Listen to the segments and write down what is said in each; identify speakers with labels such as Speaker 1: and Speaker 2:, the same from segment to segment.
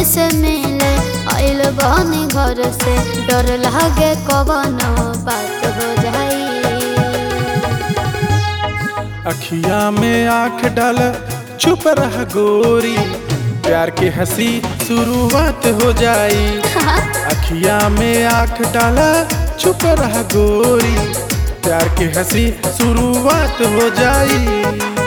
Speaker 1: जी से मिले आइल बनी घर से डर लागे कवन बात हो जाई
Speaker 2: अखिया में आंख डाल चुप रह गोरी प्यार के हंसी शुरुआत हो जाई अखिया में आंख डाला चुप रह गोरी प्यार के हंसी शुरुआत हो जाई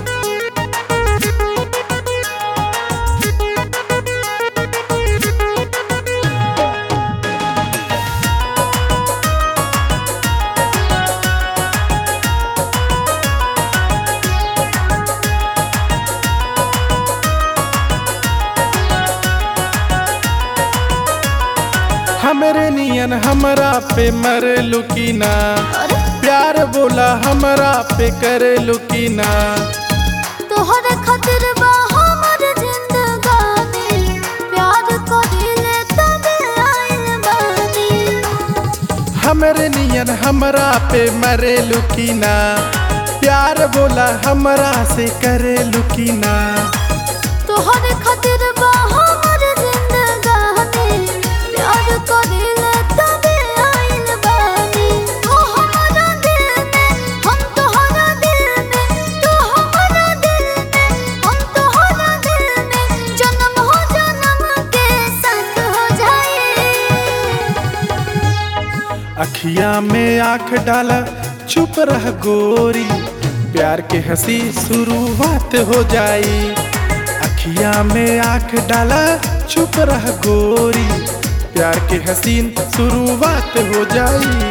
Speaker 2: हमरे नियन हमरा पे मर लुकीना
Speaker 1: अरे
Speaker 2: प्यार बोला हमरा पे करे लुकीना
Speaker 1: तोहरे खातिर बा हमर जिंदगानी प्यार करिले तबे आइल बानी
Speaker 2: हमरे नियन हमरा पे मरे लुकीना प्यार बोला हमरा से करे लुकीना
Speaker 1: तोहरे खातिर बा हमर जिंदगानी प्यार करिले तबे आइल बानी ओ हमरा दिल में हम तोहरा दिल में तू हमरा दिल में हम तोहरा दिल में जन्म हो जन्म के साथ हो जाए
Speaker 2: अखिया में आंख डाला चुप रह गोरी प्यार के हंसी शुरुआत हो जाई अखिया में आंख डाला चुप रह गोरी प्यार के हसीन शुरुआत हो जाई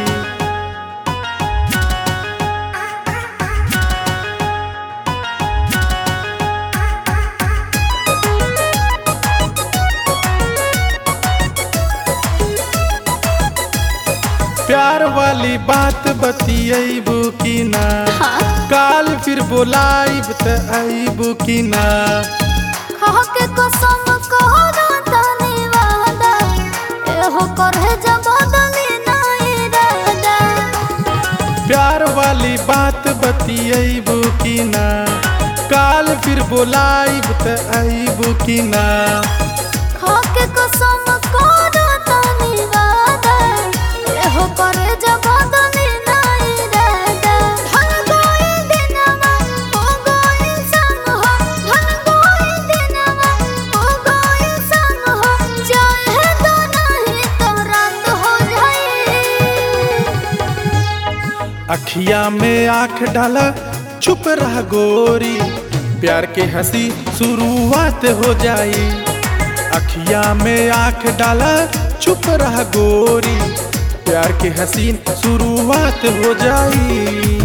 Speaker 2: प्यार वाली बात बतियबू की ना काल फिर बोलाइब त आइबू की ना
Speaker 1: खा के कसम कहो तनी वादा एहो करे जब बदली ना इरादा
Speaker 2: प्यार वाली बात बतियबू की ना काल फिर बोलाइब त आइबू की ना
Speaker 1: खा के कसम कहो तनी वादा एहो करे जब बदली ना इरादा ढल गई दिनवा हो गई संग हो ढल गई दिनवा हो गई संग हो चाहे तो नहीं तो रात हो जाए
Speaker 2: अखिया में आंख डाला चुप रह गोरी प्यार के हंसी शुरुआत हो जाई अखिया में आंख डाला चुप रह गोरी प्यार के हसीन शुरुआत हो जाई